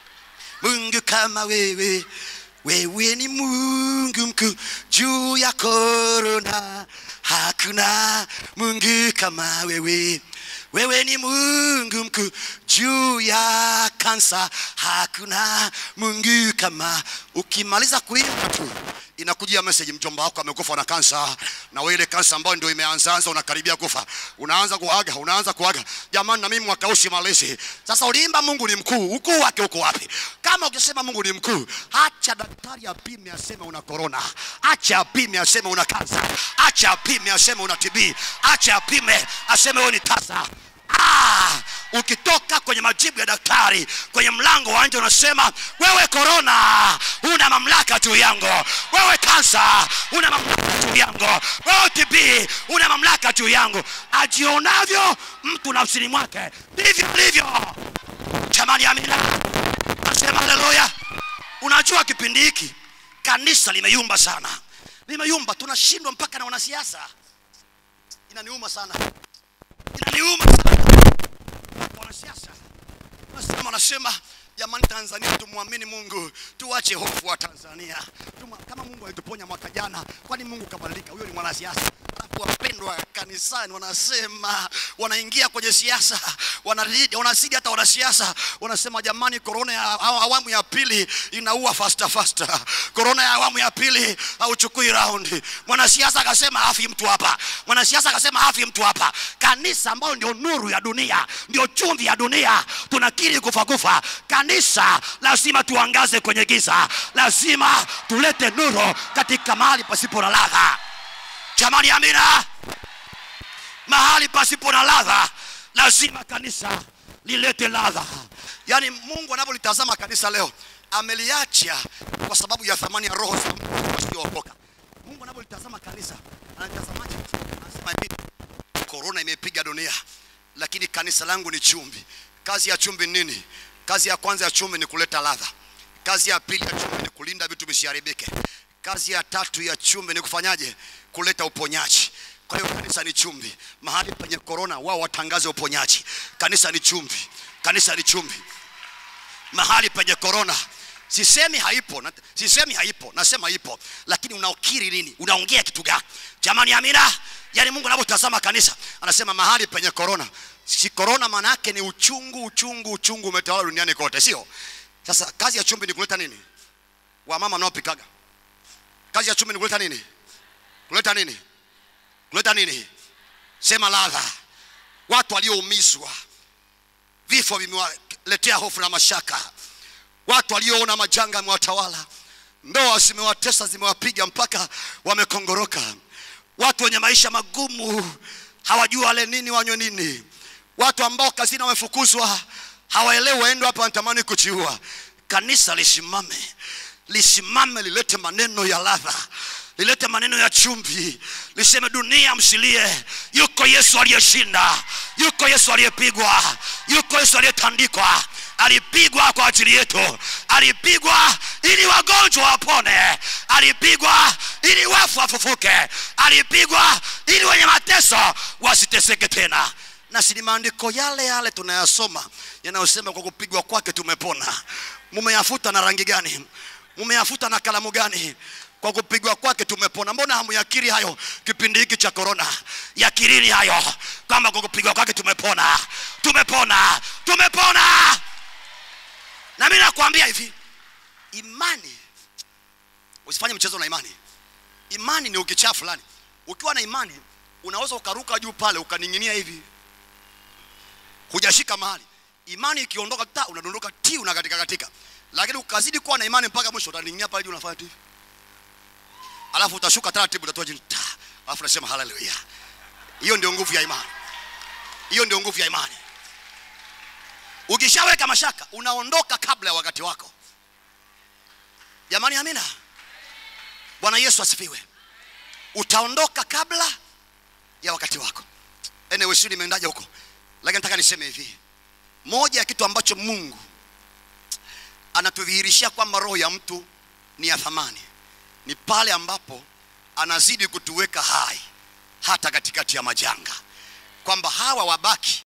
S1: mungu kama wewe wewe ni mungu mkuu juu ya korona hakuna mungu kama wewe wewe ni mungu mkuu juu ya kansa hakuna mungu kama ukimaliza kuimba tu inakujia message mjomba wako amekufa na kansa na wewe ile kansa ambayo ndio imeanzaanza unakaribia kufa unaanza kuaga unaanza kuaga jamani na mimi mwaka huu simalizi sasa uliimba mungu ni mkuu ukuu wake uko wapi kama ukisema mungu ni mkuu acha daktari apime aseme una korona acha apime aseme una kansa acha apime aseme una tb acha apime aseme wewe ni tasa ah, ukitoka kwenye majibu ya daktari kwenye mlango wa nje unasema wewe korona una mamlaka juu yangu wewe kansa una mamlaka juu yangu wewe tb una mamlaka juu yangu ajionavyo mtu nafsini mwake ndivyo alivyo jamani amina nasema haleluya unajua kipindi hiki kanisa limeyumba sana limeyumba tunashindwa mpaka na wanasiasa inaniuma sana inaniuma sana wanasiasa wanasema wanasema jamani tanzania tumwamini mungu tuache hofu wa tanzania Tuma, kama mungu alituponya mwaka jana kwani mungu kabadilika huyo ni mwanasiasa alafu wapendwa kanisani wanasema wanaingia kwenye siasa wanazidi wanazidi hata wanasiasa wanasema jamani korona ya awa- awamu ya pili inaua fasta fasta korona ya awamu ya pili hauchukui raundi mwanasiasa akasema hafi mtu hapa mwanasiasa akasema hafi mtu hapa kanisa ambayo ndio nuru ya dunia ndio chumvi ya dunia tunakiri kufa kufa kanisa lazima tuangaze kwenye giza lazima tulete nuru katika mahali pasipo na ladha jamani amina mahali pasipo na ladha lazima kanisa lilete ladha yaani mungu anapolitazama kanisa leo ameliacha kwa sababu ya thamani ya roho za mtu wasiookoka mungu anapolitazama kanisa anatazamaje anasema hivi korona imepiga dunia lakini kanisa langu ni chumvi kazi ya chumvi ni nini kazi ya kwanza ya chumvi ni kuleta ladha kazi ya pili ya chumvi ni kulinda vitu visiharibike kazi ya tatu ya chumvi ni kufanyaje kuleta uponyaji kwa hiyo kanisa ni chumvi mahali penye korona wao watangaze uponyaji kanisa ni chumvi kanisa ni chumvi mahali penye korona sisemi haipo na, sisemi haipo nasema ipo lakini unaokiri nini unaongea kitu gani jamani amina yaani mungu anavyotazama kanisa anasema mahali penye korona si korona maana yake ni uchungu uchungu uchungu umetawala duniani kote sio sasa kazi ya chumvi ni kuleta nini wamama mnaopikaga kazi ya chumvi ni kuleta nini kuleta nini kuleta nini sema ladha watu walioumizwa vifo vimewaletea hofu na mashaka watu walioona majanga yamewatawala ndoa zimewatesa zimewapiga mpaka wamekongoroka watu wenye maisha magumu hawajua wale nini wanywe nini watu ambao kazini wamefukuzwa hawaelewi waendo hapa wanatamani kujiua kanisa lisimame lisimame lilete maneno ya ladha lilete maneno ya chumvi liseme dunia msilie yuko yesu aliyeshinda yuko yesu aliyepigwa yuko yesu aliyetandikwa alipigwa kwa ajili yetu alipigwa ili wagonjwa wapone alipigwa ili wafu wafufuke alipigwa ili wenye mateso wasiteseke tena na si ni maandiko yale yale tunayasoma yanayosema kwa kupigwa kwake tumepona mumeyafuta na rangi gani mumeyafuta na kalamu gani kwa kupigwa kwake tumepona mbona hamuyakiri hayo kipindi hiki cha korona yakirini hayo kwamba kwa kupigwa kwake tumepona tumepona tumepona na mi nakwambia hivi imani usifanye mchezo na imani imani ni ukichaa fulani ukiwa na imani unaweza ukaruka juu pale ukaning'inia hivi hujashika mahali imani ikiondoka ta unadondoka ti unakatika katika lakini ukazidi kuwa na imani mpaka mwisho utaning'inia pale juu unafanya tu hivi alafu utashuka taratibu utatoa chini ta alafu unasema haleluya hiyo ndio nguvu ya imani hiyo ndio nguvu ya imani ukishaweka mashaka unaondoka kabla ya wakati wako jamani amina bwana yesu asifiwe utaondoka kabla ya wakati wako anyway sio nimeendaje huko lakini nataka niseme hivi moja ya kitu ambacho mungu anatudhihirishia kwamba roho ya mtu ni ya thamani ni pale ambapo anazidi kutuweka hai hata katikati ya majanga kwamba hawa wabaki